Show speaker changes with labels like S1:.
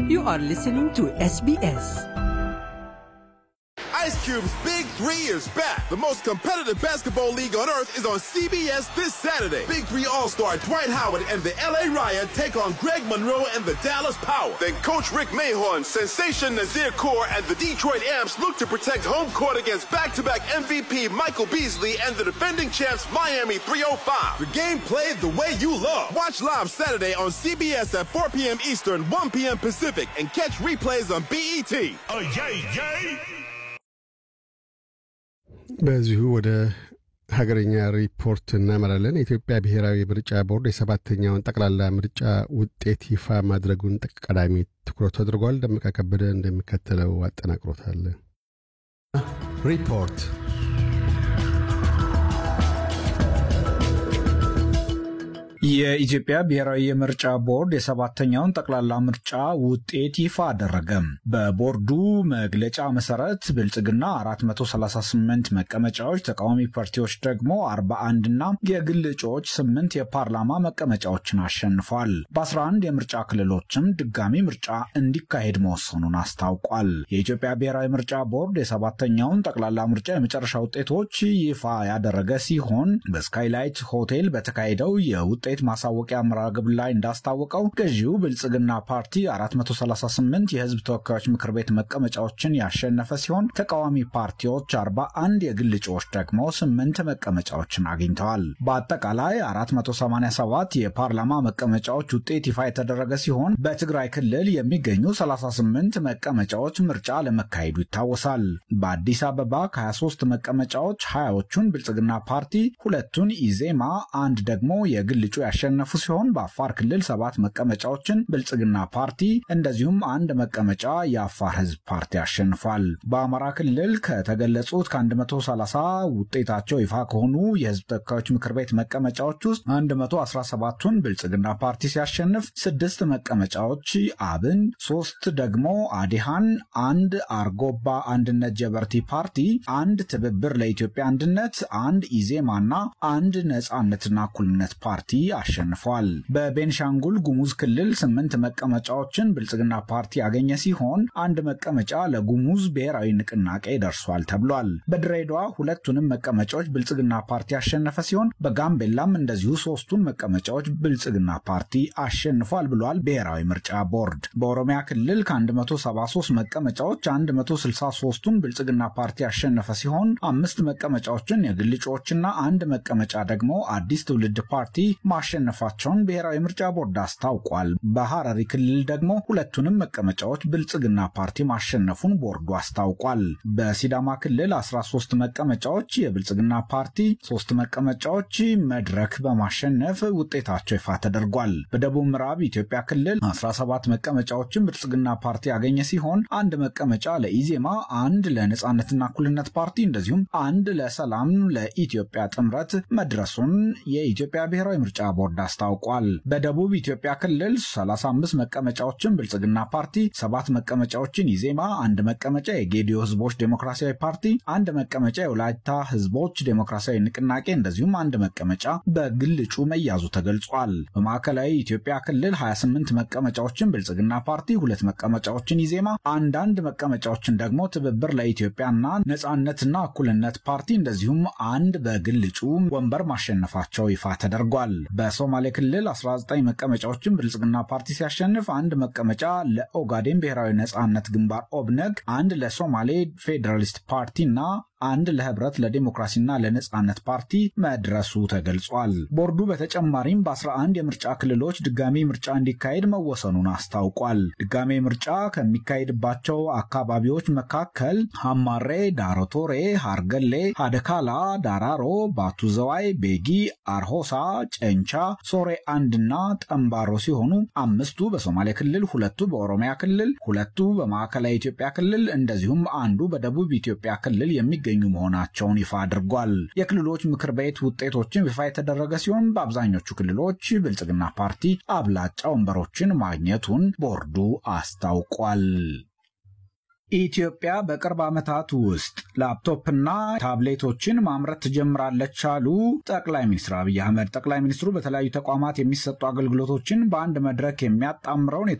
S1: You are listening to SBS.
S2: Ice Cube's Big Three is back. The most competitive basketball league on earth is on CBS this Saturday. Big Three All Star Dwight Howard and the LA Riot take on Greg Monroe and the Dallas Power. Then Coach Rick Mahorn, Sensation Nazir Kaur, and the Detroit Amps look to protect home court against back to back MVP Michael Beasley and the defending champs Miami 305. The game played the way you love. Watch live Saturday on CBS at 4 p.m. Eastern, 1 p.m. Pacific, and catch replays on BET.
S3: Oh, yay, yay!
S4: በዚሁ ወደ ሀገረኛ ሪፖርት እናመራለን። የኢትዮጵያ ብሔራዊ ምርጫ ቦርድ የሰባተኛውን ጠቅላላ ምርጫ ውጤት ይፋ ማድረጉን ቀዳሚ ትኩረቱ አድርጓል። ደመቀ ከበደ እንደሚከተለው አጠናቅሮታል። ሪፖርት
S5: የኢትዮጵያ ብሔራዊ የምርጫ ቦርድ የሰባተኛውን ጠቅላላ ምርጫ ውጤት ይፋ አደረገ። በቦርዱ መግለጫ መሰረት ብልጽግና 438 መቀመጫዎች፣ ተቃዋሚ ፓርቲዎች ደግሞ 41 እና የግል እጩዎች 8 የፓርላማ መቀመጫዎችን አሸንፏል። በ11 የምርጫ ክልሎችም ድጋሚ ምርጫ እንዲካሄድ መወሰኑን አስታውቋል። የኢትዮጵያ ብሔራዊ ምርጫ ቦርድ የሰባተኛውን ጠቅላላ ምርጫ የመጨረሻ ውጤቶች ይፋ ያደረገ ሲሆን በስካይላይት ሆቴል በተካሄደው የውጤት ማሳወቂያ መርሃ ግብር ላይ እንዳስታወቀው ገዢው ብልጽግና ፓርቲ 438 የህዝብ ተወካዮች ምክር ቤት መቀመጫዎችን ያሸነፈ ሲሆን ተቃዋሚ ፓርቲዎች 41፣ የግል እጩዎች ደግሞ 8 መቀመጫዎችን አግኝተዋል። በአጠቃላይ 487 የፓርላማ መቀመጫዎች ውጤት ይፋ የተደረገ ሲሆን በትግራይ ክልል የሚገኙ 38 መቀመጫዎች ምርጫ ለመካሄዱ ይታወሳል። በአዲስ አበባ ከ23 መቀመጫዎች 20ዎቹን ብልጽግና ፓርቲ፣ ሁለቱን ኢዜማ፣ አንድ ደግሞ የግል እጩ ያሸነፉ ሲሆን በአፋር ክልል ሰባት መቀመጫዎችን ብልጽግና ፓርቲ እንደዚሁም አንድ መቀመጫ የአፋር ህዝብ ፓርቲ አሸንፏል። በአማራ ክልል ከተገለጹት ከ130 ውጤታቸው ይፋ ከሆኑ የህዝብ ተወካዮች ምክር ቤት መቀመጫዎች ውስጥ 117ቱን ብልጽግና ፓርቲ ሲያሸንፍ ስድስት መቀመጫዎች አብን፣ ሶስት ደግሞ አዲሃን፣ አንድ አርጎባ አንድነት ጀበርቲ ፓርቲ፣ አንድ ትብብር ለኢትዮጵያ አንድነት፣ አንድ ኢዜማና አንድ ነጻነትና እኩልነት ፓርቲ አሸንፏል። በቤንሻንጉል ጉሙዝ ክልል ስምንት መቀመጫዎችን ብልጽግና ፓርቲ ያገኘ ሲሆን አንድ መቀመጫ ለጉሙዝ ብሔራዊ ንቅናቄ ደርሷል ተብሏል። በድሬዳዋ ሁለቱንም መቀመጫዎች ብልጽግና ፓርቲ ያሸነፈ ሲሆን በጋምቤላም እንደዚሁ ሶስቱን መቀመጫዎች ብልጽግና ፓርቲ አሸንፏል ብሏል ብሔራዊ ምርጫ ቦርድ። በኦሮሚያ ክልል ከ173 መቀመጫዎች 163ቱን ብልጽግና ፓርቲ ያሸነፈ ሲሆን አምስት መቀመጫዎችን የግል እጩዎችና አንድ መቀመጫ ደግሞ አዲስ ትውልድ ፓርቲ ማሸነፋቸውን ብሔራዊ ምርጫ ቦርድ አስታውቋል። በሐረሪ ክልል ደግሞ ሁለቱንም መቀመጫዎች ብልጽግና ፓርቲ ማሸነፉን ቦርዱ አስታውቋል። በሲዳማ ክልል 13 መቀመጫዎች የብልጽግና ፓርቲ፣ ሶስት መቀመጫዎች መድረክ በማሸነፍ ውጤታቸው ይፋ ተደርጓል። በደቡብ ምዕራብ ኢትዮጵያ ክልል 17 መቀመጫዎችን ብልጽግና ፓርቲ ያገኘ ሲሆን አንድ መቀመጫ ለኢዜማ፣ አንድ ለነጻነትና እኩልነት ፓርቲ እንደዚሁም አንድ ለሰላም ለኢትዮጵያ ጥምረት መድረሱን የኢትዮጵያ ብሔራዊ ምርጫ ቦርድ አስታውቋል። በደቡብ ኢትዮጵያ ክልል 35 መቀመጫዎችን ብልጽግና ፓርቲ፣ ሰባት መቀመጫዎችን ኢዜማ፣ አንድ መቀመጫ የጌዲዮ ህዝቦች ዴሞክራሲያዊ ፓርቲ፣ አንድ መቀመጫ የወላይታ ህዝቦች ዴሞክራሲያዊ ንቅናቄ እንደዚሁም አንድ መቀመጫ በግል እጩ መያዙ ተገልጿል። በማዕከላዊ ኢትዮጵያ ክልል 28 መቀመጫዎችን ብልጽግና ፓርቲ፣ ሁለት መቀመጫዎችን ኢዜማ፣ አንዳንድ መቀመጫዎችን ደግሞ ትብብር ለኢትዮጵያና ነጻነትና እኩልነት ፓርቲ እንደዚሁም አንድ በግል እጩ ወንበር ማሸነፋቸው ይፋ ተደርጓል። በሶማሌ ክልል 19 መቀመጫዎችን ብልጽግና ፓርቲ ሲያሸንፍ አንድ መቀመጫ ለኦጋዴን ብሔራዊ ነጻነት ግንባር ኦብነግ፣ አንድ ለሶማሌ ፌዴራሊስት ፓርቲና አንድ ለህብረት ለዴሞክራሲና ለነጻነት ፓርቲ መድረሱ ተገልጿል። ቦርዱ በተጨማሪም በ11 የምርጫ ክልሎች ድጋሚ ምርጫ እንዲካሄድ መወሰኑን አስታውቋል። ድጋሚ ምርጫ ከሚካሄድባቸው አካባቢዎች መካከል ሐማሬ፣ ዳሮቶሬ፣ ሃርገሌ፣ ሀደካላ፣ ዳራሮ፣ ባቱ ዘዋይ፣ ቤጊ፣ አርሆሳ፣ ጨንቻ፣ ሶሬ አንድና ጠምባሮ ሲሆኑ አምስቱ በሶማሌ ክልል፣ ሁለቱ በኦሮሚያ ክልል፣ ሁለቱ በማዕከላዊ ኢትዮጵያ ክልል እንደዚሁም አንዱ በደቡብ ኢትዮጵያ ክልል የሚገ የሚገኙ መሆናቸውን ይፋ አድርጓል። የክልሎች ምክር ቤት ውጤቶችን ይፋ የተደረገ ሲሆን በአብዛኞቹ ክልሎች ብልጽግና ፓርቲ አብላጫ ወንበሮችን ማግኘቱን ቦርዱ አስታውቋል። ኢትዮጵያ በቅርብ ዓመታት ውስጥ ላፕቶፕና ታብሌቶችን ማምረት ትጀምራለች አሉ ጠቅላይ ሚኒስትር አብይ አህመድ። ጠቅላይ ሚኒስትሩ በተለያዩ ተቋማት የሚሰጡ አገልግሎቶችን በአንድ መድረክ የሚያጣምረውን